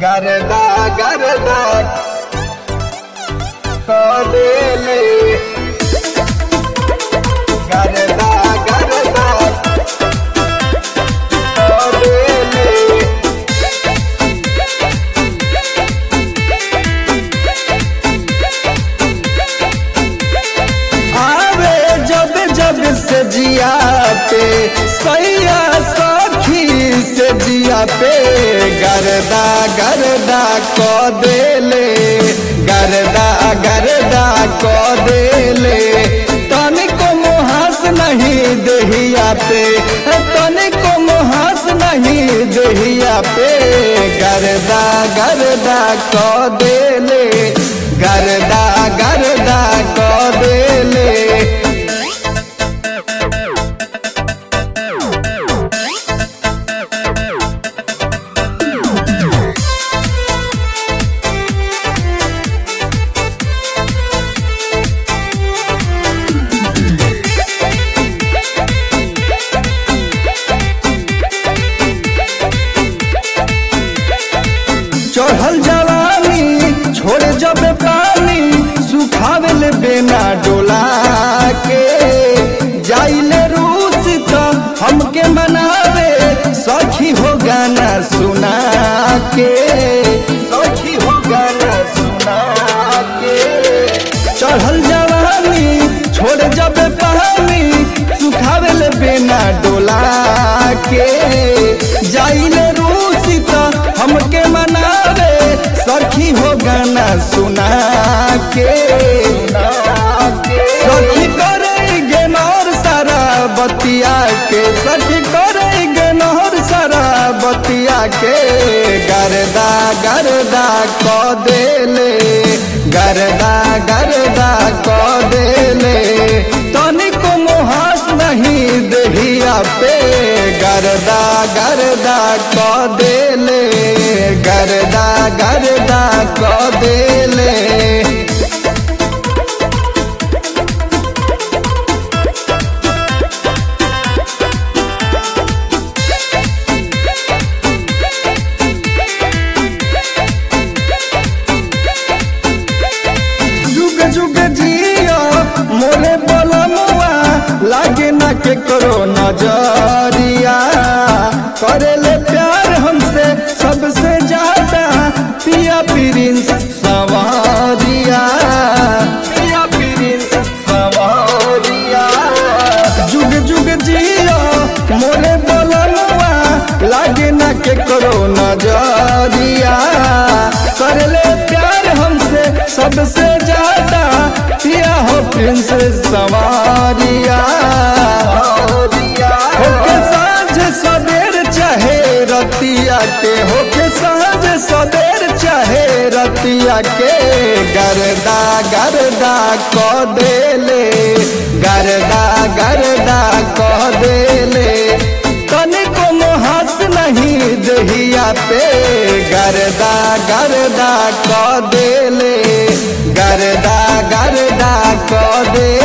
गरदा गरदा कदेले गरदा गरदा कदेले आवे जब जब से जिया पे सैया सखी से जिया पे गरदा गरदा को देले गरदा गरदा को देले तनिको मुहास नहीं दहिया पे तनिको मुहास नहीं दहिया पे गरदा गरदा को देले गरदा गरदा को देले चढ़ल जवानी छोड़ जब पानी सुखावेल बेना डोला के जाइले रूस तो हमके मनावे सखी हो गाना सुना के सखी हो गाना सुना के चढ़ल जवानी छोड़ जब पानी सुखावेल बेना डोला के जाइले रूस तो हमके मनावे सखी हो गाना सुना के सखी करे गेनौर सारा बतिया के सखी करे गेनौर सारा बतिया के गरदा गरदा को देले गरदा गरदा को देले तनिको मुहास नहीं दहिया पे गरदा गरदा को देले गरदा गरदा को देले जुग जुग जियो मोरे बलमुआ लागे ना के करो नजरिया करेले प्यार हमसे सबसे ज्यादा पिया प्रिंस सवारिया पिया प्रिंस सवारिया जुग जुग जियो मोरे बलमुआ लागे ना के करो नजरिया करले प्यार हमसे सबसे ज्यादा पिया हो प्रिंस सवारिया होके साँझ सवेर चाहे रतिया के होके साँझ सवेर चाहे रतिया के गरदा गरदा को देले गरदा गरदा को देले तनिको मुहास नहीं दहिया पे गरदा गरदा को देले गरदा गरदा को दे